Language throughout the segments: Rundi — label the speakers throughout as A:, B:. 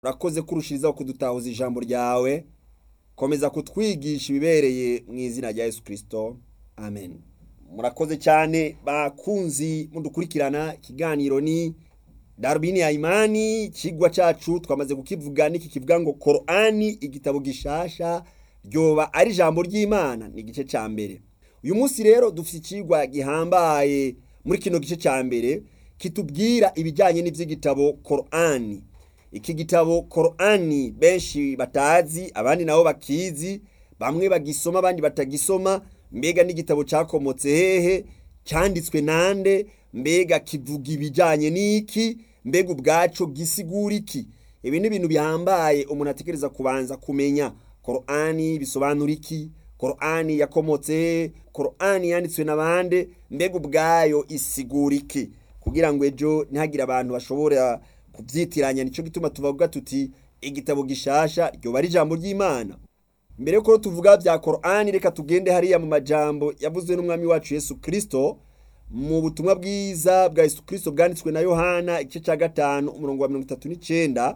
A: urakoze kurushirizaho kudutahuza ijambo ryawe komeza kutwigisha ibibereye mu izina rya yesu kirisito amen murakoze cyane bakunzi mudukurikirana ikiganiro ni darubini ya imani ikigwa cyacu twamaze kukivuga n'iki kivuga ngo korani igitabo gishasha ryoba ari ijambo ry'imana ni igice cya mbere uyu munsi rero dufite ikigwa gihambaye muri kino gice cya mbere kitubwira ibijyanye n'iby'igitabo korani iki gitabo korani benshi batazi abandi nabo bakizi bamwe bagisoma abandi batagisoma mbega n'igitabo cyakomotse hehe cyanditswe nande mbega kivuga ibijyanye n'iki mbega ubwacu gisigura iki ibi ni ibintu bihambaye umuntu atekereza kubanza kumenya korani bisobanura iki korani yakomotse hehe korani yanditswe na bande mbega ubwayo isigura iki kugira ngo ejo ntihagire abantu bashobora kubyitiranya nicyo gituma tuvuga tuti igitabo gishasha ryoba ari ijambo ry'imana mbere yuko tuvuga bya korani reka tugende hariya mu majambo yavuzwe n'umwami wacu yesu kirisito mu butumwa bwiza bwa yesu kirisito bwanditswe na yohana igice cya gatanu umurongo wa mirongo itatu n'icyenda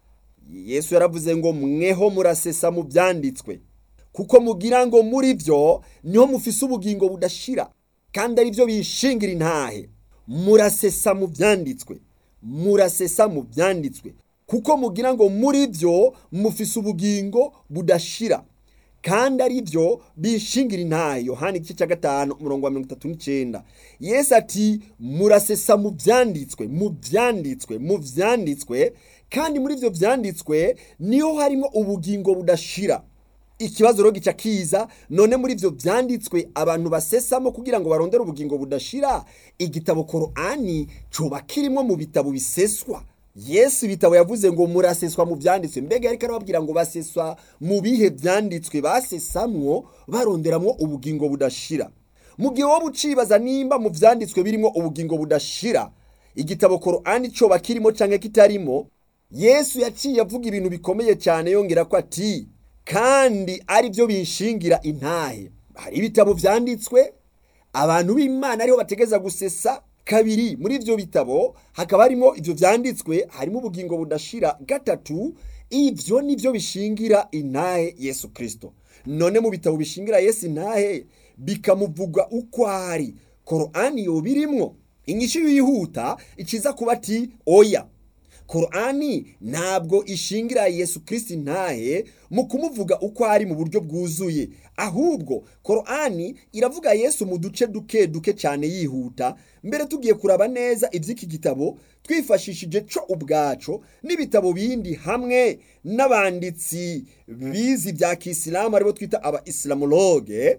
A: yesu yaravuze ngo mweho murasesa mu byanditswe kuko mugira ngo muri byo niho mufise ubugingo budashira kandi ari byo bishingira intahe murasesa mu byanditswe murasesa mu byanditswe kuko mugira ngo muri byo mufise ubugingo budashira kandi ari byo bishingira intahe yohani igice cya gatanu umurongo wa mirongo itatu n'icyenda yesu ati murasesa mu byanditswe mu byanditswe mu byanditswe kandi muri ibyo byanditswe niho harimo ubugingo budashira ikibazo rero gica kiza none muri ibyo byanditswe abantu basesamo kugira ngo barondere ubugingo budashira igitabo korani coba kirimo mu bitabo biseswa yesu ibitabo yavuze ngo muraseswa mu byanditswe mbega ariko arababwira ngo baseswa mu bihe byanditswe basesamwo baronderamwo ubugingo budashira mu gihe wowe ucibaza nimba mu byanditswe birimo ubugingo budashira igitabo korani coba kirimo cyangwa kitarimo yesu yaciye avuga ibintu bikomeye cyane yongera ko ati kandi ari byo bishingira intahe hari ibitabo byanditswe abantu b'imana ariho bategeza gusesa kabiri muri ibyo bitabo hakaba harimo ibyo byanditswe harimo ubugingo budashira gatatu ibyo ni byo bishingira intahe yesu kirisito none mu bitabo bishingira yesu intahe bikamuvuga uko ari korani yo birimwo inyishu yihuta ikiza kuba ati oya korani ntabwo ishingira yesu kirisiti ntahe mu kumuvuga uko ari mu buryo bwuzuye ahubwo korani iravuga yesu mu duce duke duke cyane yihuta mbere tugiye kuraba neza iby'iki gitabo twifashishije cyo ubwaco n'ibitabo bindi hamwe n'abanditsi bizi bya kisilamu aribo twita aba isilamologe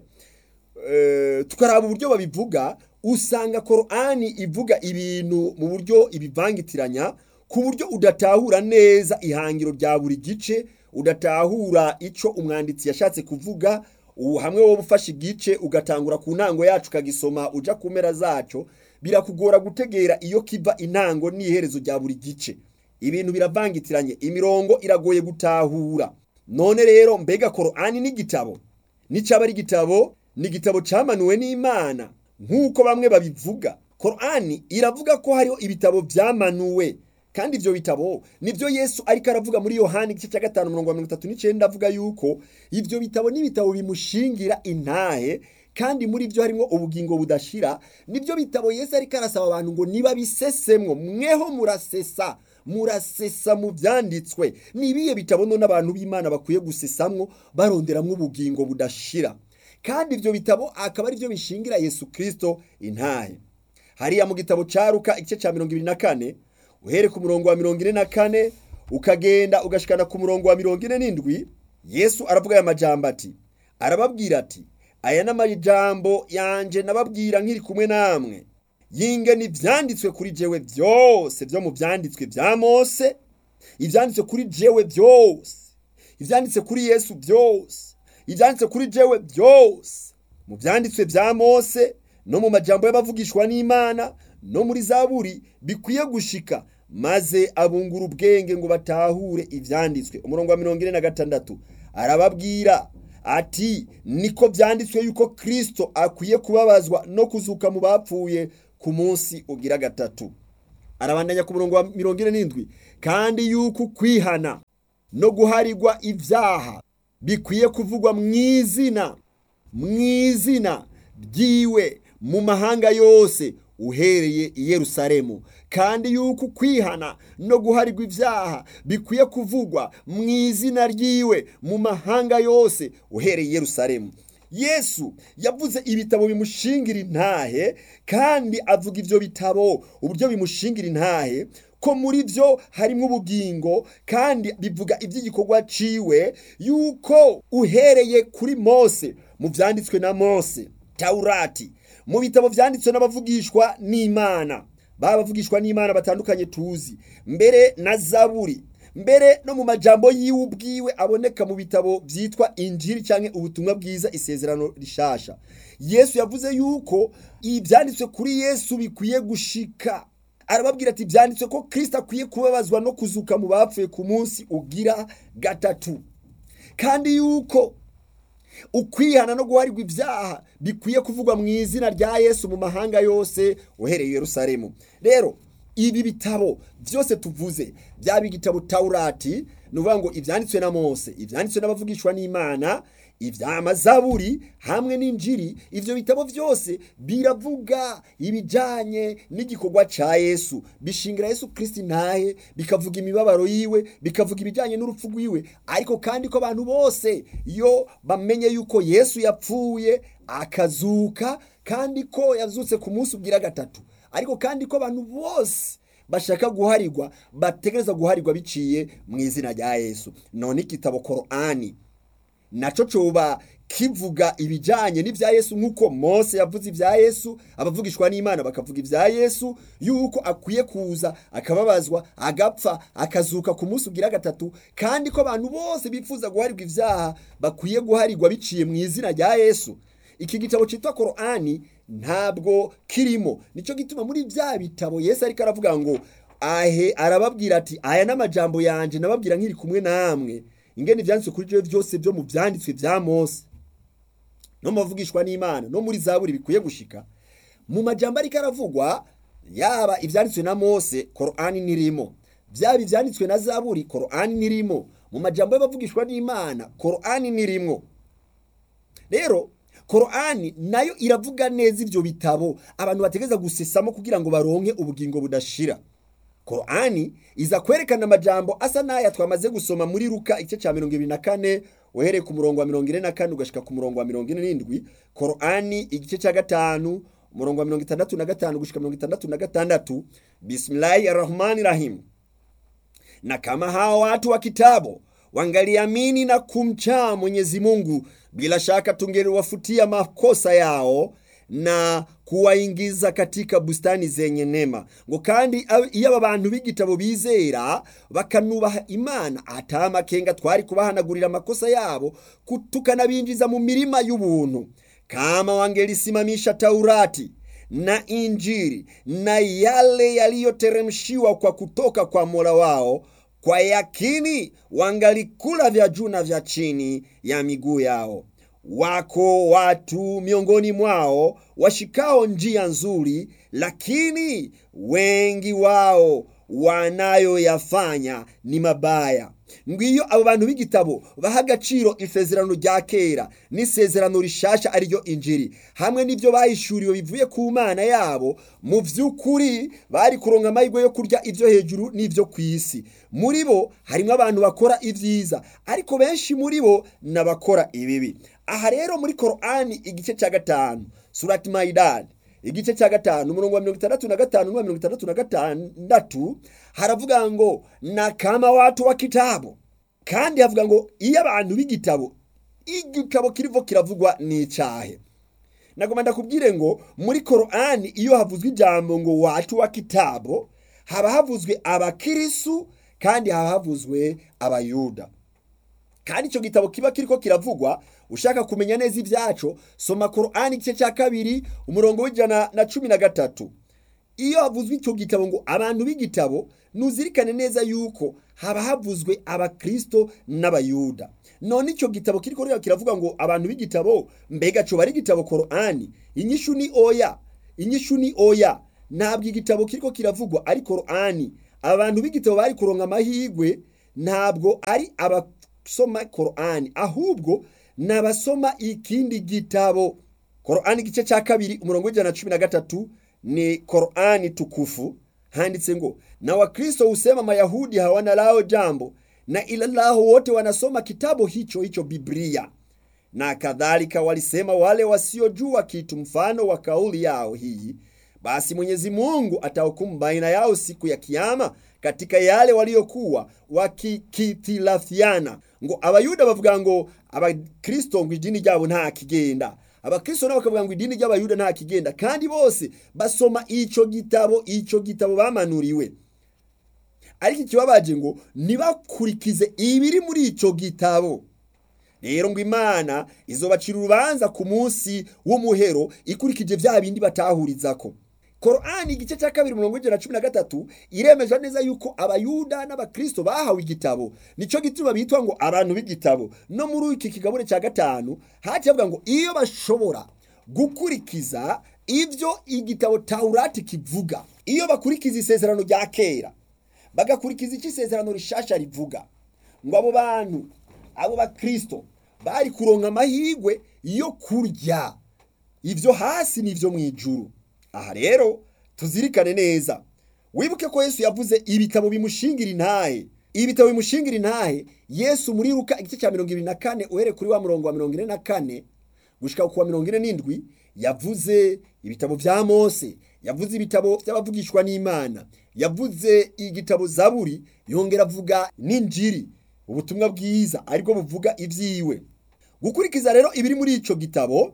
A: tukaraba uburyo babivuga usanga korani ivuga ibintu mu buryo ibivangitiranya ku buryo udatahura neza ihangiro rya buri gice udatahura icyo umwanditsi yashatse kuvuga hamwe wowe ufashe igice ugatangura ku ntango yacu ukagisoma ujya ku mpera zacyo birakugora gutegera iyo kiva intango n'iherezo rya buri gice ibintu biravangitiranye imirongo iragoye gutahura none rero mbega korani n'igitabo n'icyaba ari igitabo ni igitabo cyamanuwe n'imana nk'uko bamwe babivuga korani iravuga ko hariho ibitabo byamanuwe kandi ibyo bitabo nibyo yesu ariko aravuga muri yohani igice cya gatanu mirongo mirongo itatu n'icyenda avuga yuko ibyo bitabo n'ibitabo bimushingira intahe kandi muri byo harimo ubugingo budashira nibyo bitabo yesu ariko arasaba abantu ngo niba bisesemwo mweho murasesa murasesa mu byanditswe ni ibihe bitabo none abantu b'imana bakwiye gusesamwo baronderamo ubugingo budashira kandi ibyo bitabo akaba ari byo bishingira yesu kirisito intahe hariya mu gitabo cya ruka igice cya mirongo ibiri na kane uhere ku murongo wa mirongo ine na kane ukagenda ugashikana ku murongo wa mirongo ine n'indwi yesu aravuga aya majambo ati arababwira ati aya ni amajambo yanjye nababwira nkiri kumwe namwe yinge n'ibyanditswe kuri jewe byose byo mu byanditswe bya mose ibyanditswe kuri jewe byose ibyanditse kuri yesu byose ibyanditse kuri jewe byose mu byanditswe bya mose no mu majambo y'abavugishwa n'imana no muri zaburi bikwiye gushika maze abungura ubwenge ngo batahure ibyanditswe umurongo wa mirongo ine na gatandatu arababwira ati niko byanditswe yuko kirisito akwiye kubabazwa no kuzuka mu bapfuye ku munsi ugira gatatu arabandanya ku murongo wa mirongo ine n'indwi kandi yuko kwihana no guharirwa ibyaha bikwiye kuvugwa mu izina mu izina ryiwe mu mahanga yose uhereye i Yerusalemu kandi yuko kwihana no guharirwa ibyaha bikwiye kuvugwa mu izina ryiwe mu mahanga yose uhereye i Yerusalemu yesu yavuze ibitabo bimushingira intahe kandi avuga ibyo bitabo uburyo bimushingira intahe ko muri byo harimo ubugingo kandi bivuga iby'igikorwa ciwe yuko uhereye kuri mose mu byanditswe na mose taurati mu bitabo byanditswe n'abavugishwa n'imana babavugishwa n'imana batandukanye tuzi mbere na zaburi mbere no mu majambo yiwe ubwiwe aboneka mu bitabo byitwa injiri cyangwa ubutumwa bwiza isezerano rishasha yesu yavuze yuko ibyanditswe kuri yesu bikwiye gushika arababwira ati byanditswe ko kirisita akwiye kubabazwa no kuzuka mu bapfuye ku munsi ugira gatatu kandi yuko ukwihana no guharirwa ibyaha bikwiye kuvugwa mu izina rya yesu mu mahanga yose uhereye i Yerusalemu rero ibi bitabo byose tuvuze byaba igitabo taurati ni ukuvuga ngo ibyanditswe na mose ibyanditswe n'abavugishwa n'imana iby'amazaburi hamwe n'injiri ibyo bitabo byose biravuga ibijyanye n'igikorwa cya yesu bishingira yesu kirisiti ntahe bikavuga imibabaro yiwe bikavuga ibijyanye n'urupfu rwiwe ariko kandi ko abantu bose iyo bamenye yuko yesu yapfuye akazuka kandi ko yazutse ku munsi ubwira gatatu ariko kandi ko abantu bose bashaka guharirwa bategereza guharirwa biciye mu izina rya yesu none igitabo korani nacyo coba kivuga ibijyanye n'ibya yesu nk'uko mose yavuze ibya yesu abavugishwa n'imana bakavuga ibya yesu yuko akwiye kuza akababazwa agapfa akazuka ku munsi ugira gatatu kandi ko abantu bose bifuza guharirwa ibyaha bakwiye guharirwa biciye mu izina rya yesu iki gitabo cyitwa korani ntabwo kirimo nicyo gituma muri bya bitabo yesu ariko aravuga ngo ahe arababwira ati aya n'amajambo yanjye nababwira nk'iri kumwe namwe ingene ibyanditswe kuri byo byose byo mu byanditswe bya mose no mu bavugishwa n'imana no muri zaburi bikwiye gushika mu majambo ariko aravugwa yaba ibyanditswe na mose korani nirimo byaba ibyanditswe na zaburi korani nirimo mu majambo y'abavugishwa n'imana korani nirimo rero korani nayo iravuga neza ibyo bitabo abantu bategereza gusesamo kugira ngo baronke ubugingo budashira korani iza kwerekana amajambo asa n'aya twamaze gusoma muri ruka igice cya mirongo ibiri na kane uhereye ku murongo wa mirongo ine na kane ugashika ku murongo wa mirongo ine n'indwi korani igice cya gatanu umurongo wa mirongo itandatu na gatanu gushika mirongo itandatu na gatandatu bismillahi arrahmani rahim na kama hawa watu wa kitabu wangaliamini na kumcha Mwenyezi Mungu, bila shaka tungeliwafutia makosa yao na kuwaingiza katika bustani zenye nema ngo kandi iyo aba bantu b'igitabo bizera bakanubaha imana ata amakenga twari kubahanagurira amakosa yabo tukanabinjiza mu mirima y'ubuntu kama wangelisimamisha taurati na injiri na yale yaliyoteremshiwa kwa kutoka kwa mola wao kwa yakini wangalikula vya juu na vya chini ya miguu yao. Wako watu miongoni mwao washikao njia nzuri, lakini wengi wao wanayoyafanya ni mabaya. Ngwiyo abo bantu b'igitabo baha agaciro isezerano rya kera n'isezerano rishasha ariryo injiri hamwe n'ibyo bahishuriwe bivuye ku mana yabo mu by'ukuri bari kuronka amahirwe yo kurya ibyo hejuru n'ibyo ku isi muri bo harimo abantu bakora ibyiza ariko benshi muri bo n'abakora ibibi aha rero muri korani igice cya gatanu surati mayidani igice cya gatanu umurongo wa mirongo itandatu na gatanu n'uwa mirongo itandatu na gatandatu haravuga ngo na kama watu wa kitabu kandi havuga ngo iyo abantu b'igitabo igitabo kirivo kiravugwa n'icyahe nagomba ndakubwire ngo muri korani iyo havuzwe ijambo ngo watu wa kitabu haba havuzwe abakirisu kandi haba havuzwe abayuda kandi icyo gitabo kiba kiriko kiravugwa ushaka kumenya neza ibyaco soma korani igice cya kabiri umurongo w'ijana na cumi na gatatu iyo havuzwe icyo gitabo ngo abantu b'igitabo nuzirikane neza yuko haba havuzwe abakristo n'abayuda none icyo gitabo kiriko kiravuga ngo abantu b'igitabo mbega coba ari igitabo korani inyishu ni oya inyishu ni oya ntabwo igitabo kiriko kiravugwa ari korani abantu b'igitabo bari kuronka amahirwe ntabwo ari abasoma korani ahubwo ni abasoma ikindi gitabo korani igice cya kabiri umurongo w'ijana na cumi na gatatu ni korani tukufu handitse ngo na wakristo husema mayahudi hawana lao jambo na ila lao wote wanasoma kitabu hicho hicho biblia na kadhalika walisema wale wasiojua kitu mfano wa kauli yao hii basi mwenyezi mungu atahukumu baina yao siku ya kiama katika yale waliokuwa wakikitilafiana ngo abayuda bavuga ngo abakristo ngo idini ryabo nta kigenda abakristo nabo bakavuga ngo idini ry'abayuda nta kigenda kandi bose basoma ico gitabo ico gitabo bamanuriwe ariko ikibabaje ngo ntibakurikize ibiri muri ico gitabo rero ngo imana izobacira urubanza ku munsi w'umuhero ikurikije vya bindi batahurizako korani igice cya kabiri mirongo ijana na cumi na gatatu iremeza neza yuko abayuda n'abakristo bahawe igitabo nico gituma bitwa ngo abantu b'igitabo no muri iki kigabure cya gatanu haciye bavuga ngo iyo bashobora gukurikiza ivyo igitabo taurati kivuga iyo bakurikiza isezerano rya kera bagakurikiza icyo isezerano rishasha rivuga ngo abo bantu abo bakristo bari kuronka amahirwe yo kurya ivyo hasi n'ivyo mu ijuru aha rero tuzirikane neza wibuke ko yesu yavuze ibitabo bimushingira intahe ibitabo bimushingira intahe yesu muri ruka igice cya mirongo ibiri na kane uhere kuri wa murongo wa mirongo ine na kane gushika ku wa mirongo ine n'indwi yavuze ibitabo vya mose yavuze ibitabo vy'abavugishwa n'imana yavuze igitabo zaburi yongera avuga n'injiri ubutumwa bwiza aribwo buvuga ivyiwe gukurikiza rero ibiri muri ico gitabo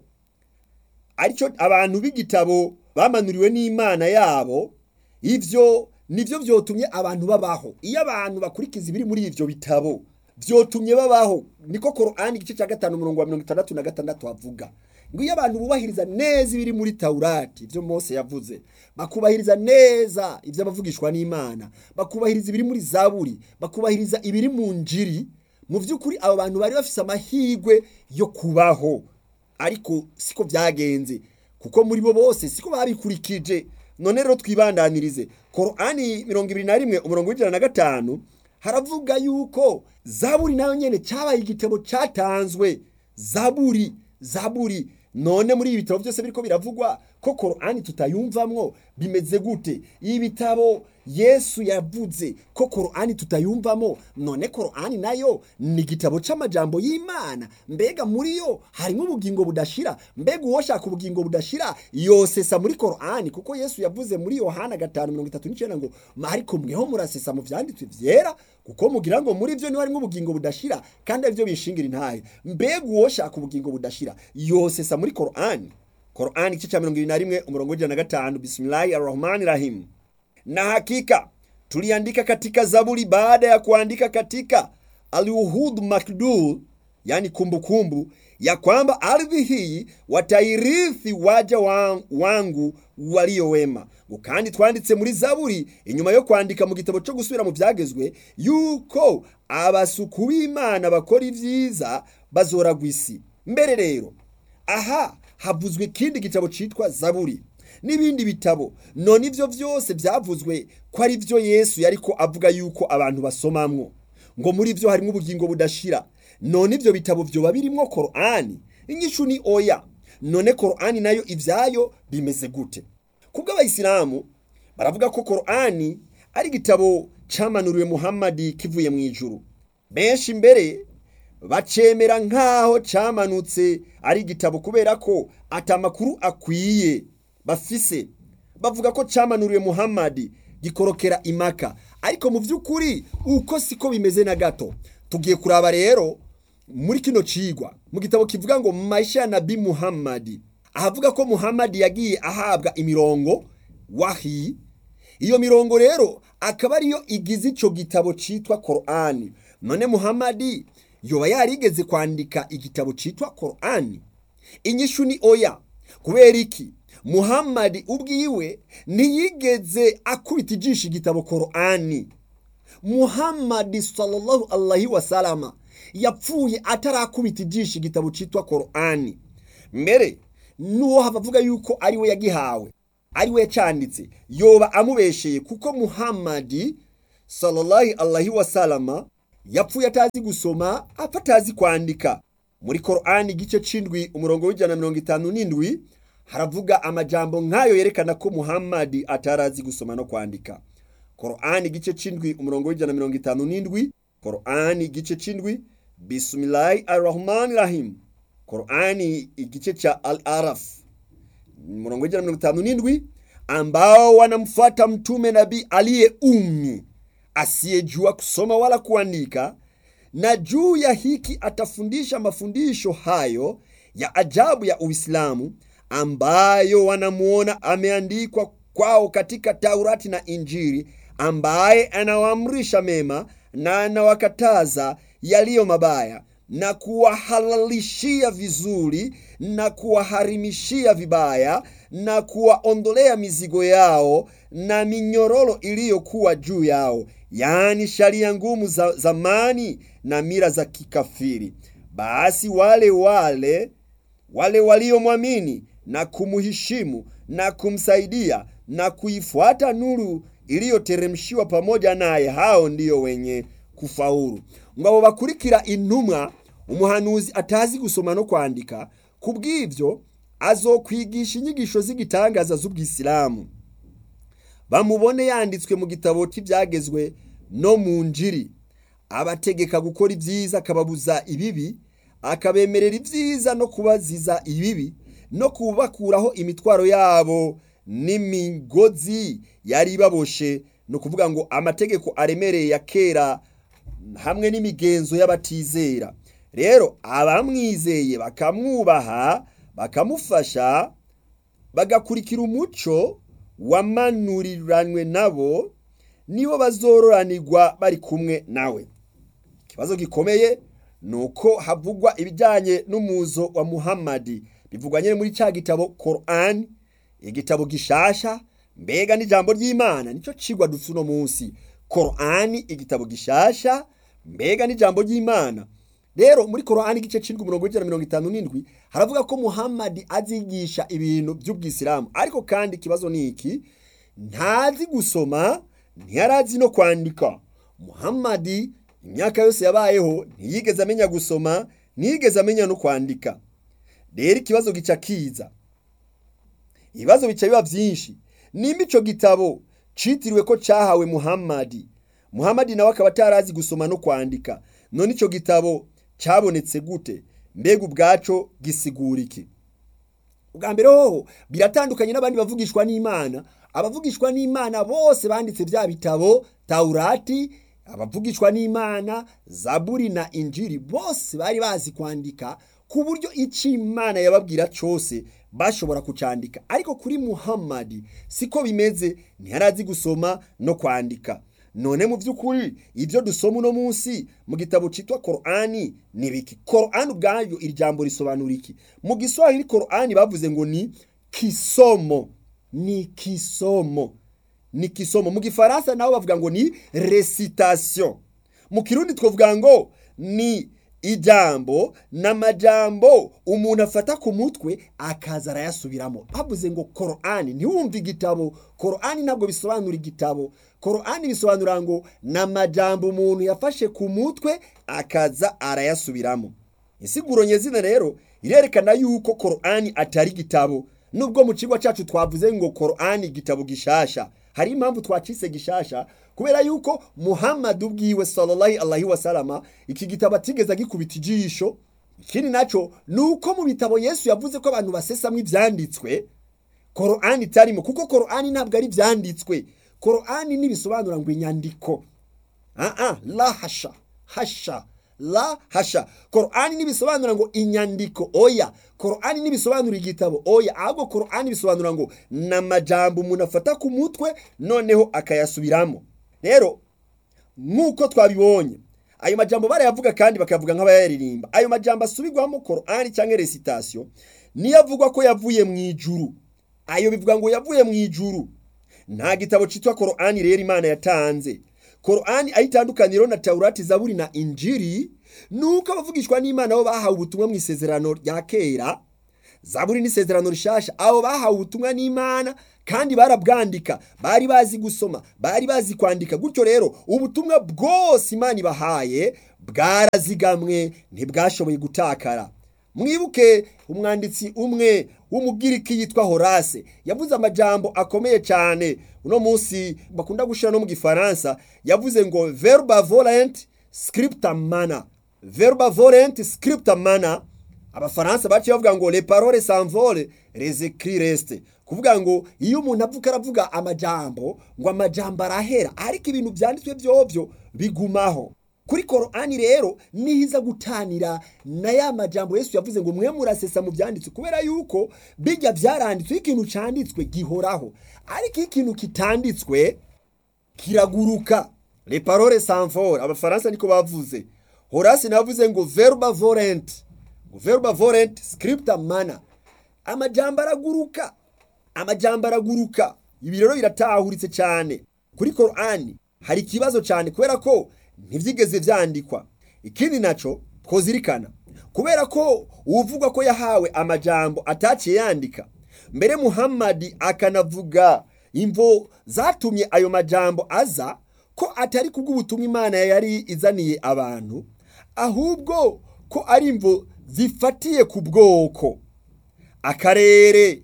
A: aricyo abantu b'igitabo bamanuriwe n'imana yabo ivyo nivyo vyotumye abantu babaho iyo abantu bakurikiza ibiri muri ivyo bitabo vyotumye babaho niko korani igice cya gatanu umurongo wa mirongo itandatu na gatandatu havuga ngo iyo abantu bubahiriza neza ibiri muri taurati ivyo mose yavuze bakubahiriza neza ivyo abavugishwa n'imana bakubahiriza ibiri muri zaburi bakubahiriza ibiri mu njiri mu vy'ukuri abo bantu bari bafise amahirwe yo kubaho ariko siko vyagenze kuko muri bo bose siko babikurikije none rero twibandanirize korani mirongo ibiri na rimwe umurongo w'ijana na gatanu haravuga yuko zaburi nayo nyene cyabaye igitabo cyatanzwe zaburi zaburi none muri ibi bitabo byose biriko biravugwa ko korani tutayumvamwo bimeze gute ibi bitabo yesu yavuze ko korani tutayumvamo none korani nayo ni igitabo c'amajambo y'imana mbega muri yo harimo ubugingo budashira mbega uwoshaka ubugingo budashira yosesa muri korani kuko yesu yavuze muri yohana gatanu mirongo itatu n'icenda ngo ariko mweho murasesa mu vyanditswe vyera kuko mugira ngo muri vyo niho harimo ubugingo budashira kandi arivyo bishingira intahe mbega uwoshaka ubugingo budashira yosesa muri korani korani igice ca mirongo ibiri na rimwe umurongo w'ijana na gatanu bismillahi arrahmani rahim na hakika tuliandika katika zaburi baada ya kuandika katika aluhud makdul yani kumbukumbu kumbu, ya kwamba ardhi hii watairithi waja wangu walio wema kandi twanditse muri zaburi inyuma yo kwandika mu gitabo cyo gusubira mu byagezwe yuko abasuku b'imana bakora ibyiza bazoragwa isi mbere rero aha havuzwe ikindi gitabo cyitwa zaburi n'ibindi bitabo none ibyo byose byavuzwe ko ari byo yesu yariko avuga yuko abantu basomamwo ngo muri byo harimo ubugingo budashira none ibyo bitabo byoba birimo korani inyishu ni oya none korani nayo ibyayo bimeze gute kubwo abayisilamu baravuga ko korani ari igitabo cyamanuriwe muhammadi kivuye mu ijuru benshi mbere bacemera nk'aho cyamanutse ari igitabo kubera ko atamakuru akwiye bafise bavuga ko cyamanuriwe muhammadi gikorokera imaka ariko mu by'ukuri uko siko bimeze na gato tugiye kuraba rero muri kino cigwa mu gitabo kivuga ngo maisha ya nabi muhammadi ahavuga ko muhammadi yagiye ahabwa imirongo wahi iyo mirongo rero akaba ariyo igize ico gitabo citwa korani none muhammadi yoba yarigeze kwandika igitabo citwa korani inyishu ni oya kubera iki muhammadi ubwiwe ntiyigeze akubita ijisho igitabo korani muhammadi sallallahu alaihi wasalama yapfuye atarakubita ijisho igitabo citwa korani mbere n'uwo hava avuga yuko ari we yagihawe ari we yacanditse yoba amubesheye kuko muhammadi sallallahu alaihi wasalama yapfuye atazi gusoma apfa atazi kwandika muri korani igice c'indwi umurongo w'ijana na mirongo itanu n'indwi haravuga amajambo nk'ayo yerekana ko muhammadi atarazi gusoma no kwandika korani igice c'indwi umurongo w'ijana na mirongo itanu n'indwi korani igice c'indwi bismillahi arrahmani rahim korani igice cha al araf umurongo w'ijana na mirongo itanu n'indwi ambao wanamfuata mtume nabii aliye ummi asiyejua kusoma wala kuandika na juu ya hiki atafundisha mafundisho hayo ya ajabu ya Uislamu ambayo wanamuona ameandikwa kwao katika Taurati na Injili, ambaye anawaamrisha mema na anawakataza yaliyo mabaya na kuwahalalishia vizuri na kuwaharimishia vibaya na kuwaondolea mizigo yao na minyororo iliyokuwa juu yao, yaani sharia ngumu za zamani na mila za kikafiri. Basi wale wale wale waliomwamini na kumuheshimu na kumsaidia na kuifuata nuru iliyoteremshiwa pamoja naye, hao ndiyo wenye kufaulu. Ngabo bakurikira intumwa umuhanuzi atazi gusoma no kwandika, kubw'ivyo azokwigisha inyigisho z'igitangaza z'ubwisilamu bamubone yanditswe mu gitabo cy'ibyagezwe no mu njiri abategeka gukora ibyiza akababuza ibibi akabemerera ibyiza no kubaziza ibibi no kubakuraho imitwaro yabo n'imigozi yari ibaboshe ni ukuvuga ngo amategeko aremereye ya kera hamwe n'imigenzo y'abatizera rero abamwizeye bakamwubaha bakamufasha bagakurikira umuco wamanuriranwe nabo nibo bazororanirwa bari kumwe nawe ikibazo gikomeye ni uko havugwa ibijyanye n'umuzo wa muhammadi bivugwa nyine muri cya gitabo korani igitabo gishasha mbega n'ijambo ry'imana nicyo cigwa dufite uno munsi korani igitabo gishasha mbega n'ijambo ry'imana rero muri korani igice c'indwi umurongo w'ijana mirongo itanu n'indwi haravuga ko muhammadi azigisha ibintu by'ubwisilamu ariko kandi ikibazo ni iki ntazi gusoma ntiyarazi no kwandika muhammadi imyaka yose yabayeho ntiyigeze amenya gusoma ntiyigeze amenya no kwandika rero ikibazo gica kiza ibibazo bica biba byinshi nimba ico gitabo citiriwe ko cahawe muhammadi muhammadi nawe akaba atarazi gusoma no kwandika none ico gitabo cabonetse gute mbega ubwaco gisigura iki ubwa mbere hoho biratandukanye n'abandi bavugishwa n'imana abavugishwa n'imana bose banditse bya bitabo taurati abavugishwa n'imana zaburi na injiri bose bari bazi kwandika ku buryo icyo imana yababwira cyose bashobora kucandika ariko kuri muhammadi siko bimeze ntiyarazi gusoma no kwandika none mu by'ukuri ibyo dusoma uno munsi mu gitabo cyitwa korani ni biki korani ubwayo iri jambo risobanura iki mu giswahili korani bavuze ngo ni kisomo ni kisomo ni kisomo mu gifaransa nabo bavuga ngo ni recitation mu kirundi twavuga ngo ni ijambo n'amajambo umuntu afata ku mutwe akaza arayasubiramo bavuze ngo korani ntiwumve igitabo korani ntabwo bisobanura igitabo korani bisobanura ngo n'amajambo umuntu yafashe ku mutwe akaza arayasubiramo insiguro nyezina rero irerekana yuko korani atari igitabo nubwo mu kigo cyacu twavuze ngo korani igitabo gishasha hari impamvu twacise gishasha kubera yuko muhammad ubwiwe sallallahu alaihi wasalama iki gitabo atigeze agikubita ijisho ikindi naco ni uko mu bitabo yesu yavuze ko abantu basesamwo ivyanditswe korani itarimo kuko korani ntabwo ari ivyanditswe korani ntibisobanura ngo inyandiko aa la hasha hasha la hasha korani ntibisobanura ngo inyandiko oya korani ntibisobanura igitabo oya ahubwo korani bisobanura ngo ni amajambo umuntu afata ku mutwe noneho akayasubiramo rero nk'uko twabibonye ayo majambo barayavuga kandi bakayavuga nk'abayaririmba ayo majambo asubirwamo korani cyangwa resitation niyo avugwa ko yavuye mu ijuru ayo bivuga ngo yavuye mu ijuru nta gitabo cyitwa korani rero imana yatanze korani aho itandukaniro na taurati zaburi na injiri nuko abavugishwa n'imana bo bahawe ubutumwa mu isezerano rya kera zaburi n'isezerano rishasha abo bahawe ubutumwa n'imana kandi barabwandika bari bazi gusoma bari bazi kwandika gutyo rero ubutumwa bwose imana ibahaye bwarazigamwe ntibwashoboye gutakara mwibuke umwanditsi umwe w'umugiriki yitwa horase yavuze amajambo akomeye cyane uno munsi bakunda gushyira no mu gifaransa yavuze ngo verba volent scripta mana verba volent scripta mana abafaransa baciye bavuga ngo le parole s'envole les écrits restent kuvuga ngo iyo umuntu avuga aravuga amajambo ngo amajambo arahera ariko ibintu byanditswe byovyo bigumaho kuri korani rero nihiza gutanira na ya majambo yesu yavuze ngo mwe murasesa mu byanditswe kubera yuko bijya byaranditswe ikintu cyanditswe gihoraho ariko ikintu kitanditswe kiraguruka le parole s'envole abafaransa niko bavuze horasi navuze ngo verba volent ngo verba volent scripta mana amajambo araguruka amajambo araguruka ibi rero biratahuritse cyane kuri korani hari ikibazo cyane kubera ko ntibyigeze byandikwa ikindi nacyo twozirikana kubera ko uvuga ko yahawe amajambo ataciye yandika mbere muhammadi akanavuga imvo zatumye ayo majambo aza ko atari kubw'ubutumwa imana yari izaniye abantu ahubwo ko ari imvo zifatiye ku bwoko akarere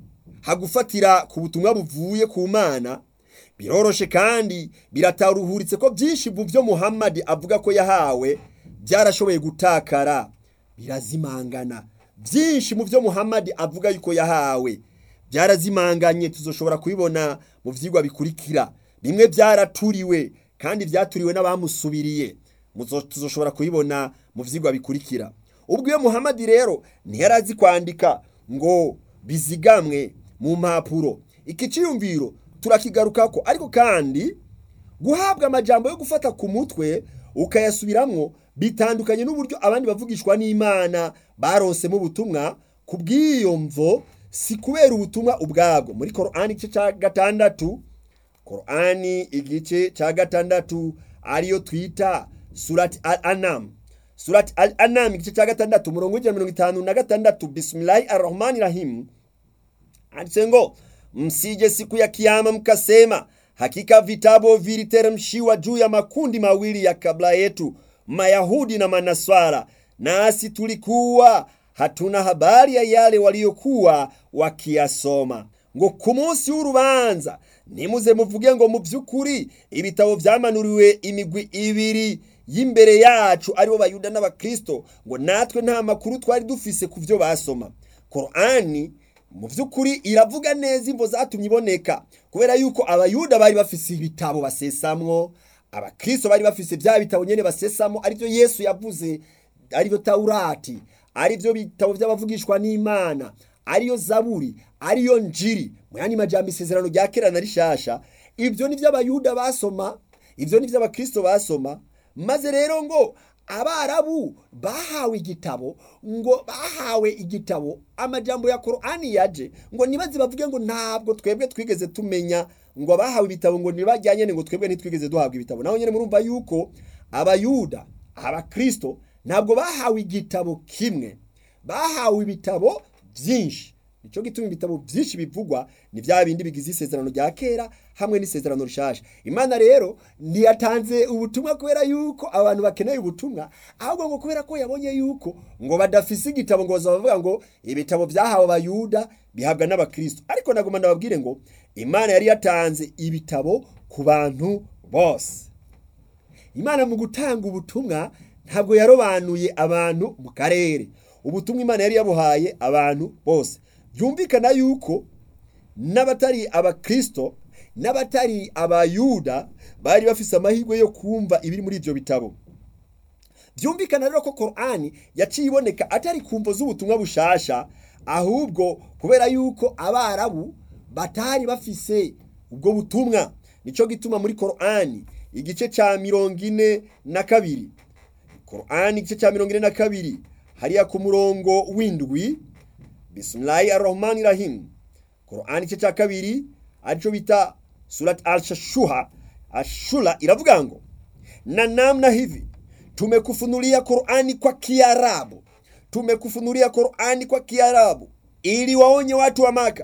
A: hagufatira ku butumwa buvuye ku mana biroroshe kandi birataruhuritse ko byinshi mu byo muhammadi avuga ko yahawe byarashoboye gutakara birazimangana byinshi mu byo muhammadi avuga yuko yahawe byarazimanganye tuzoshobora kubibona mu byigwa bikurikira bimwe byaraturiwe kandi byaturiwe n'abamusubiriye tuzoshobora kubibona mu byigwa bikurikira ubwo iyo muhammadi rero ntiyarazi kwandika ngo bizigamwe mu mpapuro iki cyiyumviro turakigaruka ko ariko kandi guhabwa amajambo yo gufata ku mutwe ukayasubiramwo bitandukanye n'uburyo abandi bavugishwa n'imana baronsemo ubutumwa ku bw'iyo mvo si kubera ubutumwa ubwabwo muri korani igice cya gatandatu korani igice cya gatandatu ariyo twita surati al anamu surati al anamu igice cya gatandatu umurongo w'ijana mirongo itanu na gatandatu bisimilayi arahmani rahimu handitse ngo msije siku ya kiyama mkasema hakika vitabu viliteremshiwa juu ya makundi mawili ya kabla yetu mayahudi na manaswara nasi tulikuwa hatuna habari ya yale waliokuwa wakiyasoma ngo ku munsi w'urubanza nimuze muvuge ngo mu by'ukuri ibitabo byamanuriwe imigwi ibiri y'imbere yacu aribo bayuda n'abakristo ngo natwe nta makuru twari dufise ku byo basoma korani mu by'ukuri iravuga neza imvo zatumye iboneka kubera yuko abayuda bari bafise ibitabo basesamwo abakristo bari bafise bya bitabo nyene basesamo aribyo yesu yavuze aribyo taurati aribyo bitabo by'abavugishwa n'imana ariyo zaburi ariyo njiri mu yandi majambo isezerano rya kera na rishasha ibyo ni by'abayuda basoma ibyo ni by'abakristo basoma maze rero ngo abarabu bahawe igitabo ngo bahawe igitabo amajambo ya korani yaje ngo nibaze bavuge ngo ntabwo twebwe twigeze tumenya ngo abahawe ibitabo ngo ntibajyanye ngo twebwe ntitwigeze duhabwa ibitabo naho nyine murumva yuko abayuda abakristo ntabwo bahawe igitabo kimwe bahawe ibitabo byinshi nicyo gituma ibitabo byinshi bivugwa ni bya bindi bigize isezerano rya kera hamwe n'isezerano rishasha imana rero ntiyatanze ubutumwa kubera yuko abantu bakeneye ubutumwa ahubwo ngo kubera ko yabonye yuko ngo badafise igitabo ngo bavuga ngo ibitabo byahawe abayuda bihabwa n'abakristo ariko nagomba ndababwire ngo imana yari yatanze ibitabo ku bantu bose imana mu gutanga ubutumwa ntabwo yarobanuye abantu mu karere ubutumwa imana yari yabuhaye abantu bose byumvikana yuko n'abatari abakristo n'abatari abayuda bari bafise amahirwe yo kumva ibiri muri ibyo bitabo byumvikana rero ko korani yaciye iboneka atari ku mvo z'ubutumwa bushasha ahubwo kubera yuko abarabu batari bafise ubwo butumwa nicyo gituma muri korani igice cya mirongo ine na kabiri korani igice cya mirongo ine na kabiri hariya ku murongo w'indwi bisimilayi arahmani rahimu korani igice cya kabiri aricyo bita surati ashashuha ashura iravuga ngo na namna hivi tumekufunulia Qur'ani kwa Kiarabu tumekufunulia Qur'ani kwa Kiarabu ili waonye watu wa Maka,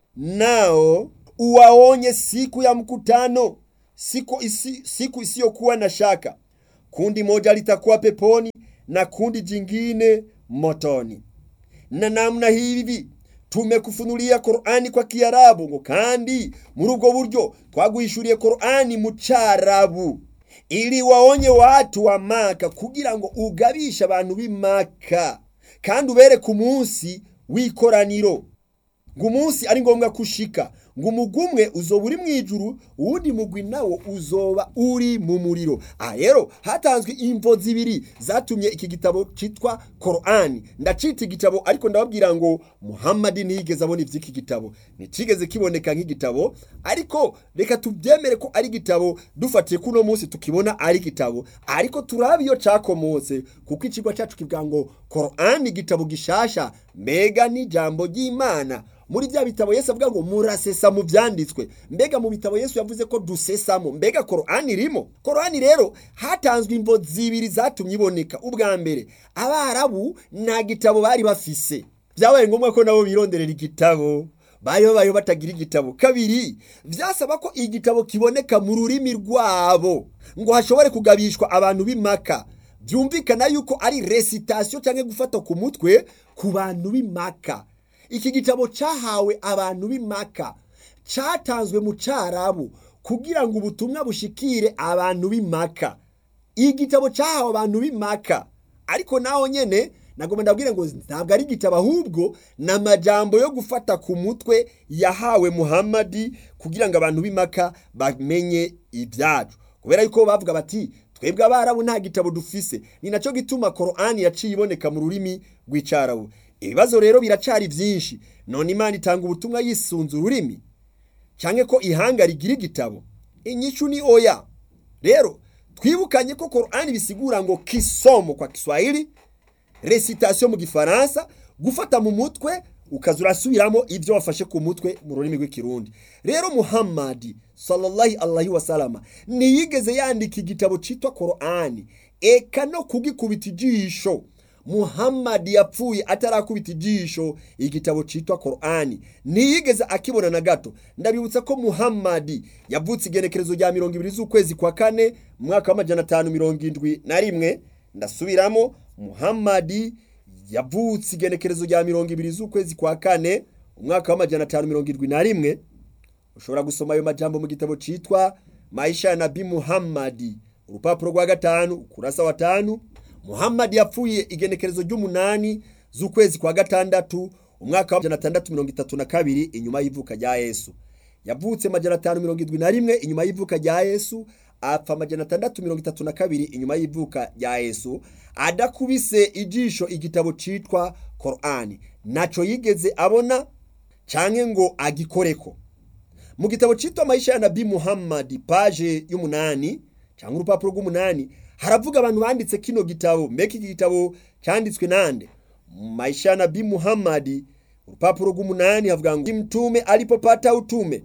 A: nao uwaonye siku ya mkutano, siku, isi, siku isiyokuwa na shaka. Kundi moja litakuwa peponi na kundi jingine motoni. Na namna hivi tumekufunulia Qur'ani kwa Kiarabu ngo kandi muri ubwo buryo twaguhishuriye Qur'ani mu Carabu ili waonye watu wa Maka kugira ngo ugabishe abantu b'i Maka kandi ubereke umunsi w'ikoraniro ngo umunsi ari ngombwa kushika ngo umugwi umwe uzoba uri mu ijuru uwundi mugwi nawo uzoba uri mu muriro aha rero hatanzwe imvo zibiri zatumye iki gitabo cyitwa korani ndacita igitabo ariko ndababwira ngo muhammadi ntiyigeze abona iby'iki gitabo ntikigeze kiboneka nk'igitabo ariko reka tubyemere ko ari igitabo dufatiye ko uno munsi tukibona ari igitabo ariko turabe iyo cyakomotse kuko ikigo cyacu kivuga ngo korani igitabo gishasha mbega n'ijambo ry'imana muri bya bitabo Yesu avuga ngo murasesa mu byanditswe mbega mu bitabo Yesu yavuze ko dusesamo mbega korani irimo korani rero hatanzwe imvo zibiri zatumye iboneka ubwa mbere abarabu nta gitabo bari bafise byabaye ngombwa ko nabo bironderera igitabo bari babayeho batagira igitabo kabiri byasaba ko igitabo kiboneka mu rurimi rwabo ngo hashobore kugabishwa abantu b'imaka byumvikana yuko ari resitasiyo cyangwa gufata ku mutwe ku bantu b'imaka iki gitabo cyahawe abantu b'imaka cyatanzwe mu cyarabu kugira ngo ubutumwa bushikire abantu b'imaka igitabo cyahawe abantu b'imaka ariko naho nyine nagomba ndabwire ngo ntabwo ari igitabo ahubwo ni amajambo yo gufata ku mutwe yahawe muhammadi kugira ngo abantu b'imaka bamenye ibyacu kubera yuko bavuga bati twebwe abarabu nta gitabo dufise ni nacyo gituma korani yaciye iboneka mu rurimi rw'icyarabu ibibazo rero biracari byinshi none imana itanga ubutumwa yisunze ururimi cyangwa ko ihanga rigira igitabo inyishu ni oya rero twibukanye ko korani bisigura ngo kisomo kwa kiswahili resitasiyo mu gifaransa gufata mu mutwe ukaza urasubiramo ibyo wafashe ku mutwe mu rurimi rw'ikirundi rero muhammadi sallallahu alaihi wasalama ntiyigeze yandika igitabo cyitwa korani eka no kugikubita ijisho muhammadi yapfuye atarakubita ijisho igitabo cyitwa korani ntiyigeze akibona na gato ndabibutsa ko muhammadi yavutse igenekerezo rya mirongo ibiri z'ukwezi kwa kane mu mwaka w'amajana atanu mirongo indwi na rimwe ndasubiramo muhammadi yavutse igenekerezo rya mirongo ibiri z'ukwezi kwa kane umwaka w'amajana atanu mirongo irindwi na rimwe ushobora gusoma ayo majambo mu gitabo cyitwa maisha ya nabi muhammadi urupapuro rwa gatanu kurasa wa tanu muhammadi yapfuye igenekerezo ry'umunani z'ukwezi kwa gatandatu umwaka wa atandatu mirongo itatu na kabiri inyuma y'ivuka rya yesu yavutse majana atanu mirongo irindwi na rimwe inyuma y'ivuka rya yesu apfa amajana atandatu mirongo itatu na kabiri inyuma y'ivuka rya yesu adakubise ijisho igitabo cyitwa korani ntacyo yigeze abona cyangwa ngo agikoreko mu gitabo cyitwa maisha ya nabi muhammadi paje y'umunani cyangwa urupapuro rw'umunani haravuga abantu banditse kino gitabo mbega iki gitabo cyanditswe nande maisha ya nabi muhammadi urupapuro rw'umunani havuga ngo mtume alipopata utume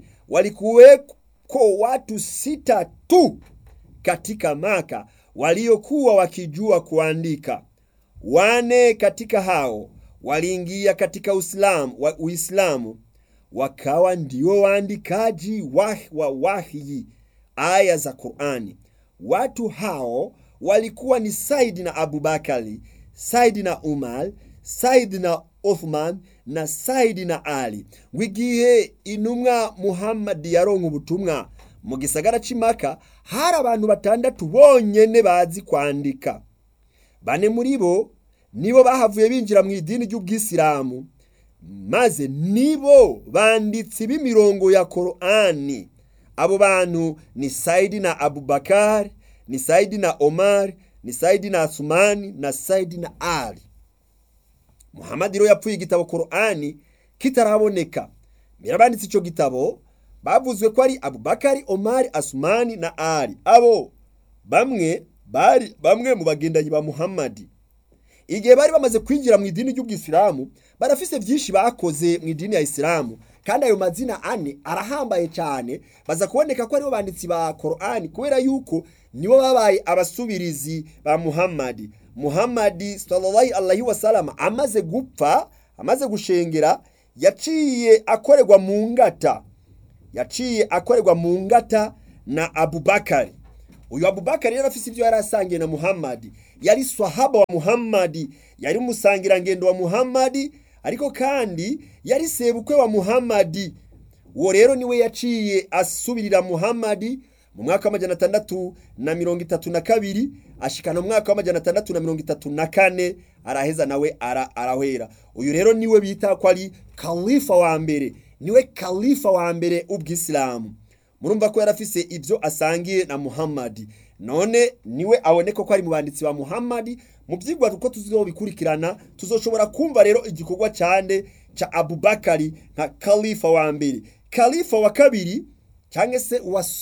A: walikuweko watu sita tu katika maka waliokuwa wakijua kuandika wane katika hao waliingia katika uislamu, wa, uislamu wakawa ndio waandikaji wa, wa wahyi aya za qurani watu hao walikuwa ni saidi na abubakari saidi na umar saidi na othman na saidi na ali ngo igihe intumwa muhammadi yaronka ubutumwa mu gisagara c'imaka hari abantu batandatu bonyene bazi kwandika bane muri bo nibo bahavuye binjira mu idini ry'ubwisilamu maze nibo banditsi b'imirongo ya korani abo bantu ni saidi na abubakar ni saidi na omar ni saidi na asumani na saidi na ali muhammadi rero yapfuye igitabo korani kitaraboneka mbere abanditse icyo gitabo bavuzwe ko ari abubakari omari asumani na ali abo bamwe bari bamwe mu bagendanyi ba muhammadi igihe bari bamaze kwinjira mu idini ry'ubwisilamu barafise byinshi bakoze mu idini ya isilamu kandi ayo mazina ane arahambaye cyane baza kuboneka ko aribo banditsi ba korani kubera yuko nibo babaye abasubirizi ba muhammadi muhammadi sallallahu alaihi wasallam amaze gupfa amaze gushengera yaciye akorerwa mu ngata yaciye akorerwa mu ngata na abubakari uyu abubakari yari afise ibyo yari asangiye na muhammadi yari swahaba wa muhammadi yari umusangirangendo wa muhammadi ariko kandi yari sebukwe wa muhammadi uwo rero niwe yaciye asubirira muhammadi mu mwaka w'amajana atandatu na mirongo itatu na kabiri ashikana mu mwaka w'amajana atandatu na mirongo itatu na kane araheza nawe ara, arahwera uyu rero niwe bita ko ari kalifa wa mbere niwe kalifa wa mbere ubwisilamu murumva ko yarafise ibyo asangiye na muhammadi none niwe aboneka ko ari mu banditsi ba muhammadi mu byigwa uko tuzobikurikirana tuzoshobora kumva rero igikorwa cyane ca abubakari nka kalifa wa mbere kalifa wa kabiri cyangwa se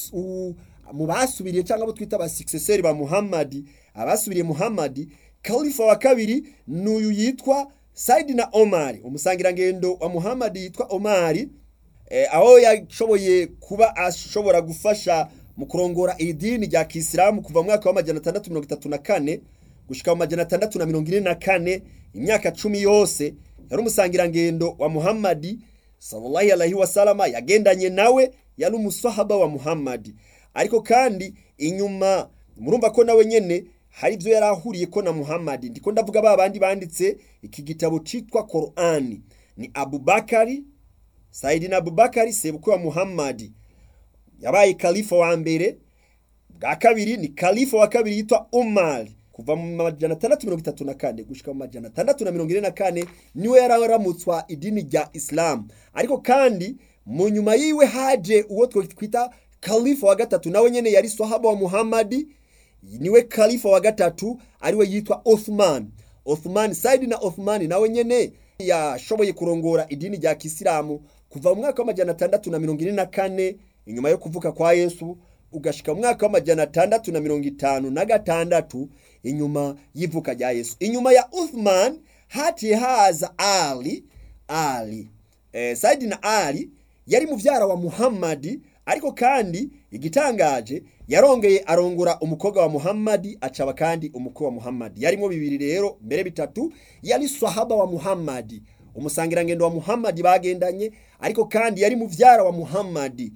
A: mu basubiriye cyangwa abo twita ba successeur ba muhammadi abasubiriye muhammadi kalifa wa kabiri ni uyu yitwa saidi na omari umusangirangendo wa muhammadi yitwa omari aho yashoboye kuba ashobora gufasha mu kurongora iri dini rya kisilamu kuva mu mwaka w'amajana atandatu mirongo itatu na kane gushyika mu majana atandatu na mirongo ine na kane imyaka cumi yose yari umusangirangendo wa muhammadi sallallahu alaihi wasalama yagendanye nawe yari umusahaba wa muhammadi ariko kandi inyuma murumva ko nawe nyene hari ibyo yari ahuriye ko na muhammadi ndiko ndavuga ba bandi banditse iki gitabo citwa korani ni abubakari sayidina abubakari sebukwe wa muhammadi yabaye kalifa wa mbere bwa kabiri ni kalifa wa kabiri yitwa umar kuva mu majana atandatu mirongo itatu na kane gushika mu majana atandatu na mirongo ine na kane niwe yararamutswa idini rya isilamu ariko kandi mu nyuma yiwe haje uwo twita kalifa wa gatatu nawe nyene yari swahaba wa muhammadi niwe kalifa wa gatatu ariwe yitwa othman othman saidi na othman nawe nyene yashoboye kurongora idini rya kisilamu kuva mu mwaka w'amajana atandatu na mirongo ine na kane inyuma yo kuvuka kwa yesu ugashika mu mwaka w'amajana atandatu na mirongo itanu na gatandatu inyuma y'ivuka rya yesu inyuma ya uthman hatiye haza ali ali eh, saidi na ali yari muvyara wa muhammadi ariko kandi igitangaje yarongeye arongora umukobwa wa muhammadi acaba kandi umukwe wa muhammadi yarimo bibiri rero mbere bitatu yari swahaba wa muhammadi umusangirangendo wa muhammadi bagendanye ariko kandi yari muvyara wa muhammadi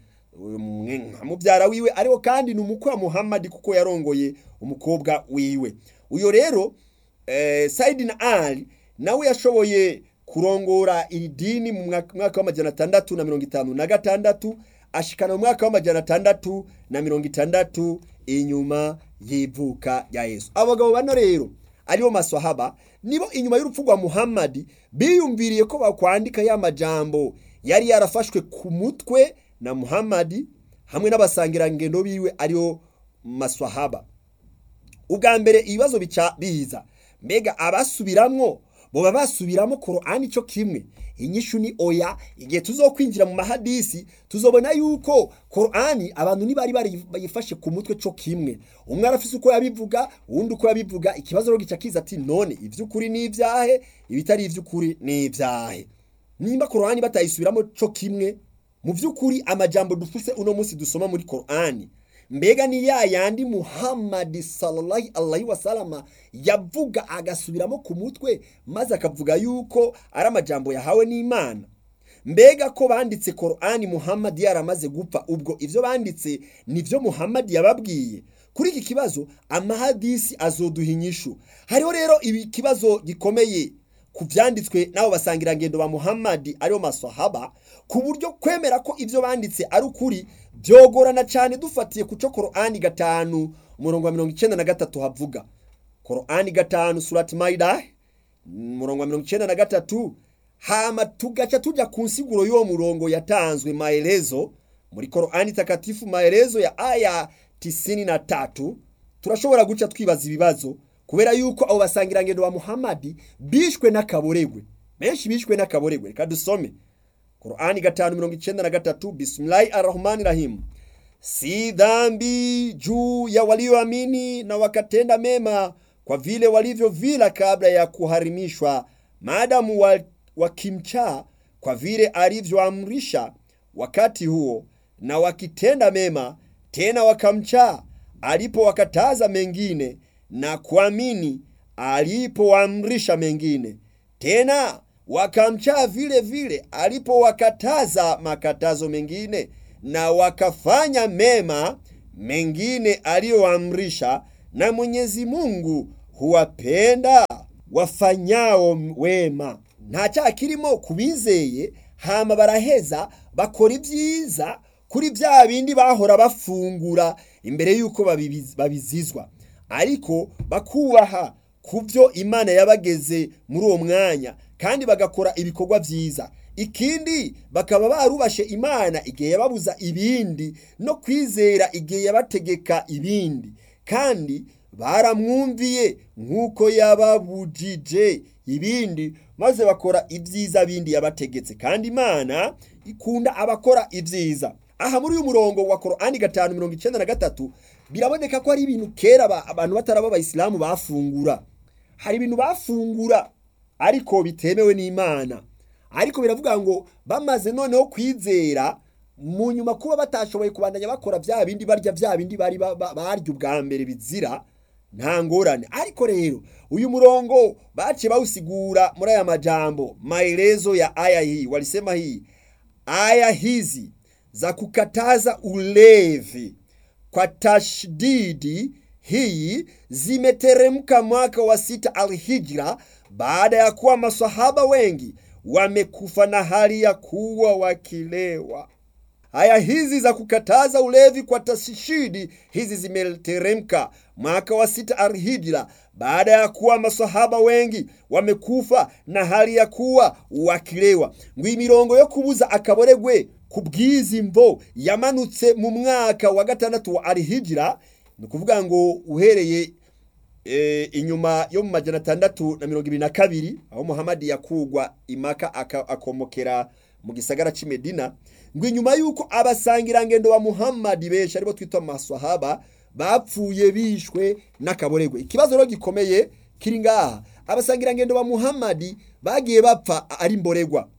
A: muvyara wiwe ariko kandi ni umukwe wa muhammadi kuko yarongoye umukobwa wiwe uyo rero eh, saidi na ali nawe yashoboye kurongora iri dini mu mwaka w'amajana atandatu na mirongo itanu na gatandatu ashikana mu mwaka w'amajana atandatu na mirongo itandatu inyuma y'ivuka rya yesu abagabo bano rero aribo maswahaba nibo inyuma y'urupfu rwa muhammadi biyumviriye ko bakwandika ya majambo yari yarafashwe ku mutwe na muhammadi hamwe n'abasangirangendo biwe aribo maswahaba ubwa mbere ibibazo bica biza mbega abasubiramwo boba basubiramo korani cyo kimwe inyishu ni oya igihe tuzokwinjira mu mahadisi tuzobona yuko korani abantu ntibari bayifashe ku mutwe cyo kimwe umwe arafise uko yabivuga uwundi uko yabivuga ikibazo rero gica kiza ati none ivy'ukuri ni ibyahe ibitari ivy'ukuri ni ibyahe nimba korani batayisubiramo cyo kimwe mu by'ukuri amajambo dufise uno munsi dusoma muri korani mbega ni ya yandi muhammadi sallallahu alaihi wasalama yavuga agasubiramo ku mutwe maze akavuga yuko ari amajambo yahawe n'imana mbega ko banditse korani muhammadi yaramaze gupfa ubwo ivyo banditse nivyo muhammadi yababwiye kuri iki kibazo amahadisi azoduha inyishu hariho rero ibi kibazo gikomeye ku byanditswe n'abo basangirangendo ba muhammadi aribo masahaba ku buryo kwemera ko ibyo banditse ari ukuri byogorana cyane dufatiye ku cyo korani gatanu umurongo wa mirongo icyenda na gatatu havuga korani gatanu surati mayida umurongo wa mirongo icyenda na gatatu hama tugaca tujya ku nsiguro y'uwo murongo yatanzwe maelezo muri korani takatifu maelezo ya aya tisini na tatu turashobora guca twibaza ibibazo kubera yuko abo basangirangendo ba muhammadi bishwe n'akaboregwe benshi bishwe n'akaboregwe reka dusome Qur'ani gatanu mirongo icyenda na gatatu bismillahi arrahmani rahim si dhambi juu ya walioamini na wakatenda mema kwa vile walivyovila kabla ya kuharimishwa maadamu wa, wakimcha kwa vile alivyoamrisha wakati huo na wakitenda mema tena wakamcha alipowakataza mengine na kuamini alipoamrisha mengine tena wakamcha vile vile alipowakataza makatazo mengine na wakafanya mema mengine aliyoamrisha na mwenyezi mungu huwapenda wafanyao wema nta cyaha kirimo ku bizeye hama baraheza bakora ibyiza kuri bya bindi bahora bafungura imbere y'uko babibiz- babizizwa ariko bakubaha ku byo imana yabageze muri uwo mwanya kandi bagakora ibikorwa byiza ikindi bakaba barubashe imana igihe yababuza ibindi no kwizera igihe yabategeka ibindi kandi baramwumviye nk'uko yababujije ibindi maze bakora ibyiza bindi yabategetse kandi imana ikunda abakora ibyiza aha muri uyu murongo wa korani gatanu mirongo icyenda na gatatu biraboneka ko hari ibintu kera aba- abantu bataraba abayisilamu bafungura hari ibintu bafungura ariko bitemewe n'imana ariko biravuga ngo bamaze noneho kwizera mu nyuma kuba batashoboye kubandanya bakora bya bindi barya bya bindi bari ba- ba- barya ubwa mbere bizira nta ngorane ariko rero uyu murongo baciye bawusigura muri aya majambo maelezo ya aya hii walisema hii aya hizi za kukataza ulevi kwa tashdidi hii zimeteremka mwaka wa sita alhijra baada ya kuwa masahaba wengi wamekufa na hali ya kuwa wakilewa Aya hizi za kukataza ulevi kwa tasishidi hizi zimeteremka mwaka wa sita alhijra baada ya kuwa masahaba wengi wamekufa na hali ya kuwa wakilewa ngo imirongo yo kubuza akaboregwe ku bw'izi mvo yamanutse mu mwaka wa gatandatu wa alhijra ni ukuvuga ngo uhereye e, inyuma yo mu majana atandatu na mirongo ibiri na kabiri aho muhamadi yakugwa imaka aka- akomokera mu gisagara cy'i medina ngo inyuma y'uko abasangirangendo ba muhamadi benshi aribo twita amaswahaba bapfuye bishwe n'akaboregwe ikibazo rero gikomeye kiri ngaha abasangirangendo ba muhamadi bagiye bapfa ari mboregwa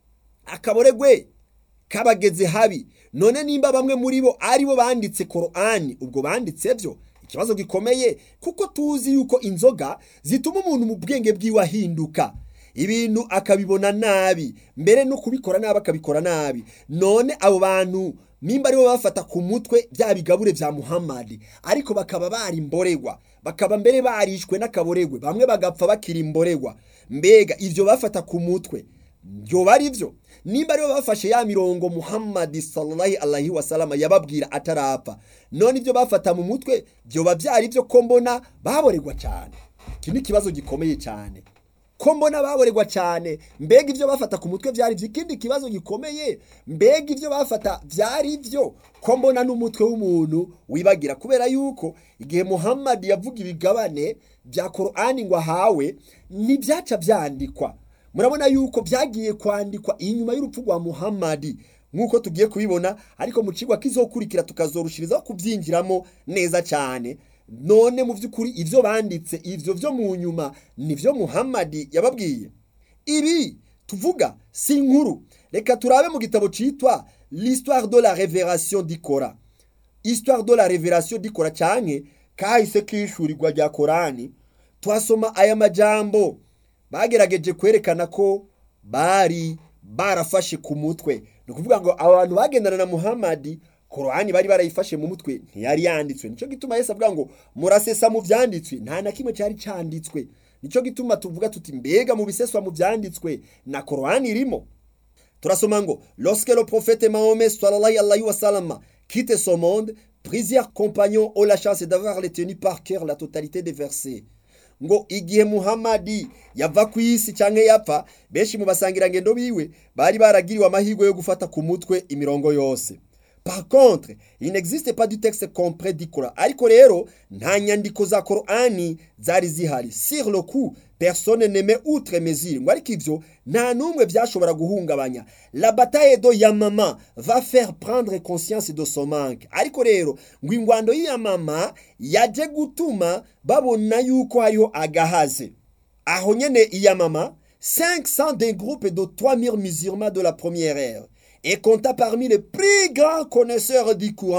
A: akaboregwe kabageze habi none nimba bamwe muri bo ari bo banditse korani ubwo banditse byo ikibazo gikomeye kuko tuzi yuko inzoga zituma umuntu mu bwenge bwiwe ahinduka ibintu akabibona nabi mbere no kubikora nabi akabikora nabi none abo bantu nimba aribo bafata ku mutwe bya bigabure bya muhammadi ariko bakaba bari imboregwa bakaba mbere barishwe n'akaboregwe bamwe bagapfa bakiri imboregwa mbega ivyo bafata ku mutwe byoba ari byo nimba aribo bafashe ya mirongo muhammadi sallallahu alaihi wasalama yababwira atarapfa none ibyo bafata mu mutwe byoba byari byo ko mbona baboregwa cyane iki ni ikibazo gikomeye cyane ko mbona baboregwa cyane mbega ibyo bafata ku mutwe byari byo ikindi kibazo gikomeye mbega ibyo bafata byari byo ko mbona n'umutwe w'umuntu wibagira kubera yuko igihe muhammadi yavuga ibigabane bya korani ngo ahawe ntibyaca byandikwa murabona yuko byagiye kwandikwa inyuma y'urupfu rwa muhammadi nk'uko tugiye kubibona ariko mu kigo kizokurikira tukazorushirizaho kubyinjiramo neza cyane none mu by'ukuri ibyo banditse ibyo byo mu nyuma nibyo muhammadi yababwiye ibi tuvuga si inkuru reka turabe mu gitabo cyitwa l'histoire de la révélation d'ikora histoire de la révélation d'ikora cyane kahise kishurirwa rya korani tuhasoma aya majambo bagerageje kwerekana ko bari barafashe ku mutwe ni ukuvuga ngo abantu bagendana na muhammadi korani bari barayifashe mu mutwe ntiyari yanditswe nicyo gituma yesu avuga ngo murasesa mu byanditswe nta na kimwe cyari cyanditswe nicyo gituma tuvuga tuti mbega mu biseswa mu byanditswe na korani irimo turasoma ngo lorsque le prophète mahomet sallallahu alayhi wa sallam quitte ce monde plusieurs compagnons ont la chance d'avoir retenu par cœur la totalité des versets ngo igihe muhamadi yava ku isi cyangwa yapfa benshi mu basangirangendo biwe bari baragiriwe amahirwe yo gufata ku mutwe imirongo yose par contre il n'existe pas du texte complet d'ikora ariko rero nta nyandiko za korani zari zihari sur le coup personne n'aimait outre mesure ngo ariko ivyo nta n'umwe byashobora guhungabanya la bataille de yamama va faire prendre conscience de son manque ariko rero ngo ingwando y'iyamama yaje gutuma babona yuko hariho agahaze aho nyene iyamama 500 des groupes de 3000 musulmans de la première ère et compta parmi les plus grands connaisseurs du courant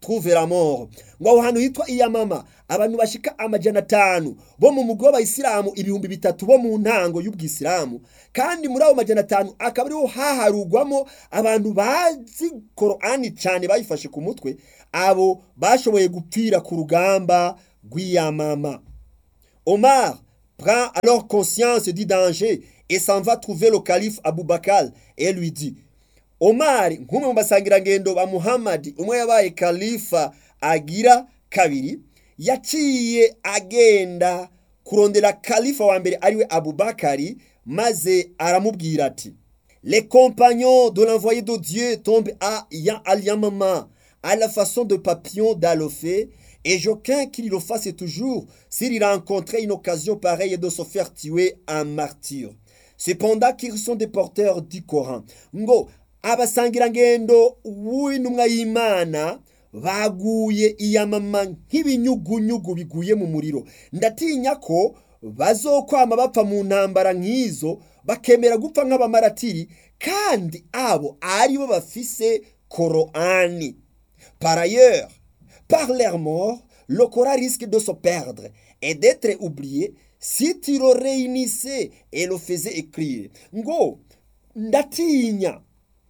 A: trouve la mort ngo aho hantu hitwa iyamama abantu bashika amajana atanu bo mu mugwi w'abayisilamu ibihumbi bitatu bo mu ntango y'ubwisilamu kandi muri abo majana atanu akaba ariho haharugwamo abantu bazi korani cyane bayifashe ku mutwe abo bashoboye gupfira ku rugamba rw'iyamama omar prend alors conscience du danger et s'en va trouver le calife Aboubakar et lui dit Omar nk'umwe mu basangirangendo ba Muhammad umwe yabaye kalifa agira kabiri yaciye agenda kurondera kalifa wa mbere ariwe Abubakari maze aramubwira ati Les compagnons de l'envoyé de Dieu tombent à Al-Yamama à la façon de papillons d'Alofé et j'aucun qu'il le fasse toujours s'il rencontrait une occasion pareille de se faire tuer en martyr. Cependant qu'ils sont des porteurs du Coran. Ngo abasangirangendo w'intumwa y'Imana baguye iyamama nk'ibinyugunyugu biguye mu muriro ndatinya ko bazokwama bapfa mu ntambara nk'izo bakemera gupfa nk'abamaratiri kandi abo aribo bafise Korani. Par ailleurs, par leur mort, le Coran risque de se perdre et d'être oublié si tu le réunissais et le faisais écrire. Ngo, ndatinya,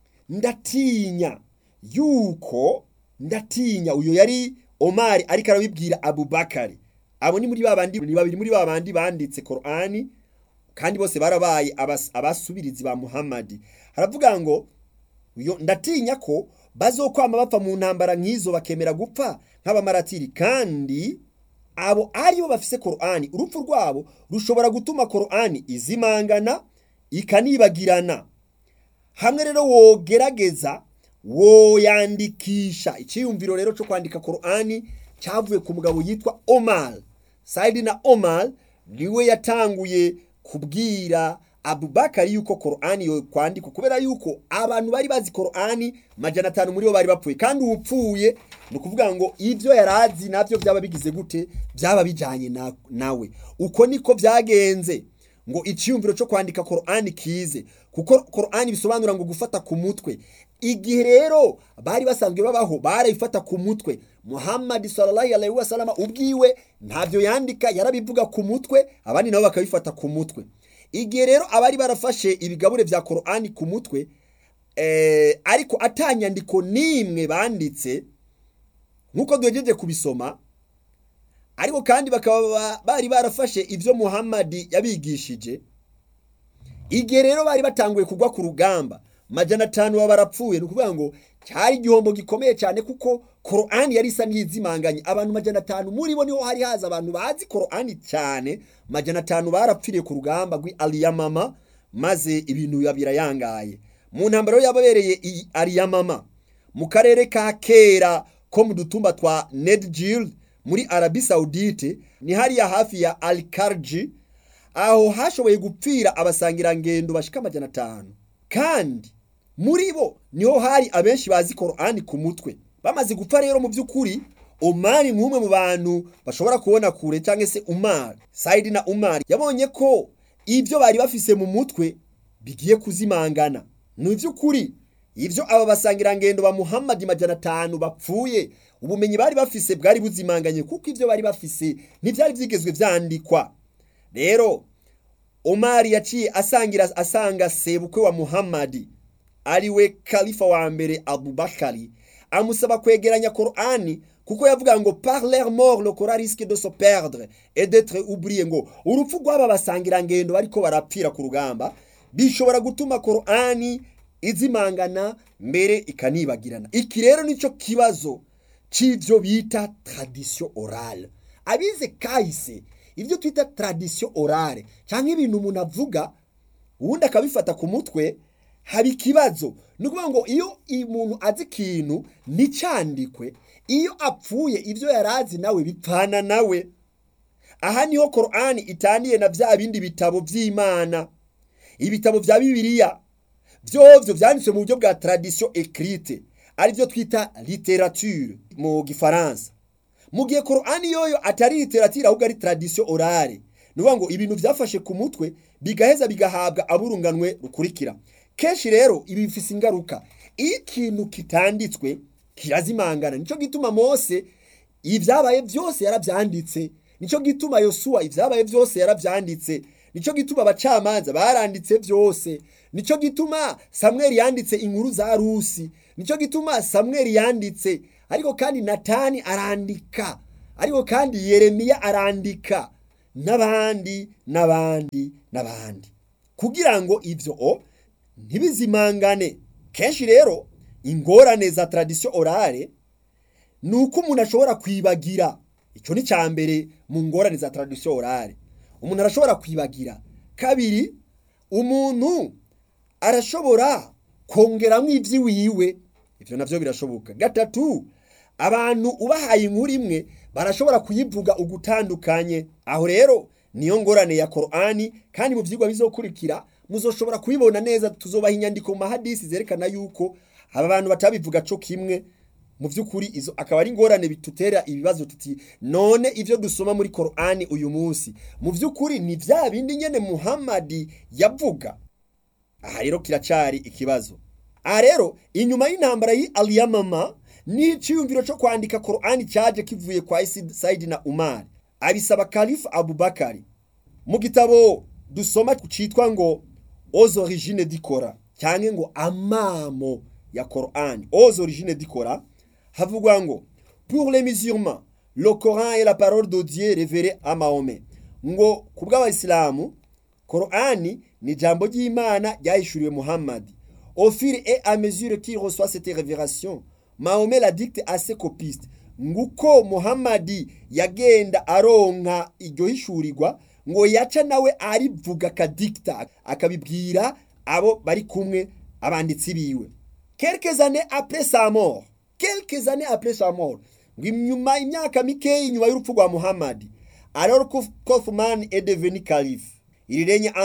A: ndatinya, yuko, ndatinya, uyo yari Omari ariko arabibwira Abubakari. Abo ni muri babandi ni babiri muri babandi banditse Korani kandi bose barabaye abasubirizi ba Muhammad. Haravuga ngo uyo ndatinya ko bazokwama bapfa mu ntambara nk'izo bakemera gupfa nk'abamaratiri kandi abo aribo bafise korani urupfu rwabo rushobora gutuma korani izimangana ikanibagirana hamwe rero wogerageza woyandikisha icyiyumviro rero cyo kwandika korani cyavuye ku mugabo yitwa omar sayidi na omar niwe yatanguye kubwira abubakari yuko korani yo kwandikwa kubera yuko abantu bari bazi korani majana atanu muri bo bari bapfuye kandi uwupfuye ni ukuvuga ngo ibyo yari azi nabyo byaba bigize gute byaba bijyanye na, nawe uko niko byagenze ngo icyiyumviro cyo kwandika korani kize kuko korani bisobanura ngo gufata ku mutwe igihe rero bari basanzwe babaho barayifata ku mutwe muhammad sallallahu alaihi wasallam ubwiwe ntabyo yandika yarabivuga ku mutwe abandi nabo bakabifata ku mutwe igihe rero abari barafashe ibigabure bya korani ku mutwe ariko atanyandiko n'imwe banditse nk'uko duhejeje kubisoma ariko kandi bakaba bari barafashe ibyo muhammadi yabigishije igihe rero bari batanguye kugwa ku rugamba majana atanu baba barapfuye ni ukuvuga ngo cyari igihombo gikomeye cyane kuko korani yari isa n'izimanganye abantu majana atanu muri bo niho hari haza abantu bazi korani cyane majana atanu barapfiriye ku rugamba rw'ariyamama maze ibintu biba birayangaye mu ntambaro yababereye iyi ariyamama mu karere ka kera ko mu dutumba twa nedjil muri arabi saudite ni hariya hafi ya alikarji aho hashoboye gupfira abasangirangendo bashika amajana atanu kandi muri bo niho hari abenshi bazi korani ku mutwe bamaze gupfa rero mu by'ukuri umari nk'umwe mu bantu bashobora kubona kure cyangwa se umari sayidi na umari yabonye ko ibyo bari bafise mu mutwe bigiye kuzimangana ni iby'ukuri ibyo aba basangirangendo ba muhammadi majana atanu bapfuye ubumenyi bari bafise bwari buzimanganye kuko ibyo bari bafise ntibyari byigezwe byandikwa rero umari yaciye asangira asanga sebukwe wa muhammadi ariwe kalifa wa mbere abubakari amusaba kwegeranya korani kuko yavuga ngo par leur mort le Coran risque de se perdre et d'être oublié ngo urupfu rw'aba basangirangendo bariko barapfira ku rugamba bishobora gutuma korani izimangana mbere ikanibagirana iki rero nicyo kibazo c'ivyo bita tradition orale abize kahise ibyo twita tradition orale cyangwa ibintu umuntu avuga ubundi akabifata ku mutwe haba ikibazo ni ukuvuga ngo iyo umuntu azi ikintu nticyandikwe iyo apfuye ibyo yari azi nawe bipfana nawe aha niho korani itaniye na bya bindi bitabo by'imana ibitabo bya bibiliya byovyo byanditswe mu buryo bwa tradition écrite aribyo twita literature mu gifaransa mu gihe korani yoyo atari literature ahubwo ari tradition orale ni ukuvuga ngo ibintu byafashe ku mutwe bigaheza bigahabwa aburunganwe rukurikira kenshi rero ibi bifise ingaruka iyo ikintu kitanditswe kirazimangana nico gituma mose ibyabaye byose yarabyanditse nico gituma yosuwa ibyabaye byose yarabyanditse nico gituma abacamanza baranditse byose nico gituma samweli yanditse inkuru za rusi nico gituma samweli yanditse ariko kandi natani arandika ariko kandi yeremiya arandika n'abandi n'abandi n'abandi kugira ngo ibyo o ntibizimangane kenshi rero ingorane za tradisiyo orale ni uko umuntu ashobora kwibagira icyo ni cya mbere mu ngorane za tradisiyo orale umuntu arashobora kwibagira kabiri umuntu arashobora kongeramo iby'iwiwe ibyo nabyo birashoboka gatatu abantu ubahaye inkuru imwe barashobora kuyivuga ugutandukanye aho rero niyo ngorane ya korani kandi mu byigwa bizokurikira muzoshobora kubibona neza tuzobaha inyandiko mu mahadisi zerekana yuko aba bantu batabivuga co kimwe mu by'ukuri izo akaba ari ingorane bitutera ibibazo tuti none ibyo dusoma muri korani uyu munsi mu by'ukuri ni bya bindi nyene muhamadi yavuga aha rero kiracari ikibazo aha rero inyuma y'intambara y'i aliyamama n'iciyumviro cyo kwandika korani cyaje kivuye kwa sayidi na umari abisaba kalifu abubakari mu gitabo dusoma cyitwa ngo aux origines dikora cyangwa ngo amamo ya korani aux origines dikora havugwa ngo pour les musulmans le coran est la parole de dieu révélée à mahomet ngo ku bw'abayisilamu korani ni ijambo ry'imana ryahishuriwe muhammadi au fur et à mesure qu'il reçoit cette révélation mahomet la dicte à ses copistes nguko muhammadi yagenda aronka iryo hishurirwa ngo yaca nawe arivuga akadikita akabibwira abo bari kumwe abanditsi biwe quelques années après sa mort quelques années après sa mort ngo inyuma imyaka mikeya inyuma y'urupfu rwa muhammadi alors que Kaufman est devenu calife il règne en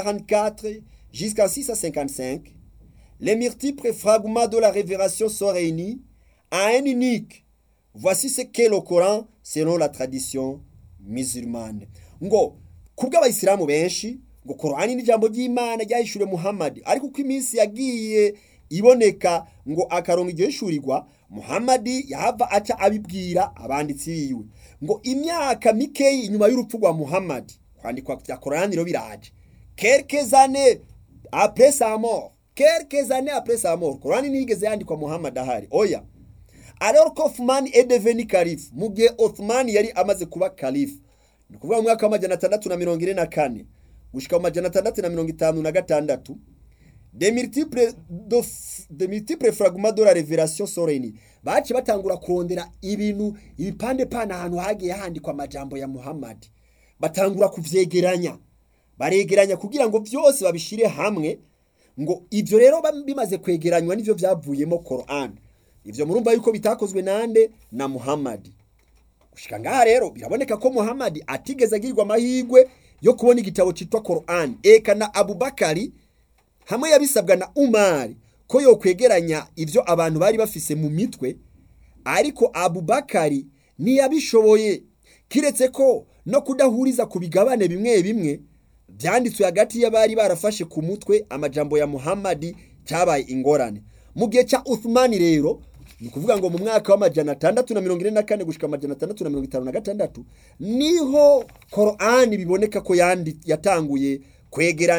A: 644 jusqu'en 655 les multiples fragments de la révélation sont réunis à un unique voici ce qu'est le Coran selon la tradition musulmane ngo kubw'abayisilamu benshi ngo korani ni ijambo ry'imana ryahishuriwe muhammadi ariko uko iminsi yagiye iboneka ngo akarongo iryo hishurirwa muhammadi yahava aca abibwira abanditsi biwe ngo imyaka mikeyi inyuma y'urupfu rwa muhammadi kwandikwa bya korani rero biraje quelques années après sa mort quelques années après sa mort korani ntiyigeze yandikwa muhammadi ahari oya alors que Othman est devenu calife mu gihe Othman yari amaze kuba calife ni ukuvuga mu mwaka w'amajana atandatu na mirongo ine na kane gushika mu majana atandatu na mirongo itanu na gatandatu de multiples de multiples fragments de la révélation sont réunis baci batangura kurondera ibintu ibipande pana ahantu hagiye handikwa amajambo ya Muhammad batangura kuvyegeranya baregeranya kugira ngo byose babishire hamwe ngo ivyo rero bimaze kwegeranywa nivyo vyavuyemo Quran ivyo murumva yuko bitakozwe nande na Muhammad gushika ngaha rero biraboneka ko Muhammad atigeze agirirwa amahirwe yo kubona igitabo cyitwa Quran eka na Abubakari hamwe yabisabwa na Umar ko yo kwegeranya ivyo abantu bari bafise mu mitwe ariko Abubakari ntiyabishoboye kiretse ko no kudahuriza ku bigabane bimwe bimwe byanditswe hagati y'abari barafashe ku mutwe amajambo ya Muhammad cyabaye ingorane mu gihe cya Uthman rero ni ukuvuga ngo mu mwaka w'amajana atandatu na mirongo ine na kane gushika amajana atandatu na mirongo itanu na gatandatu niho korani biboneka ko yatanguye kwegera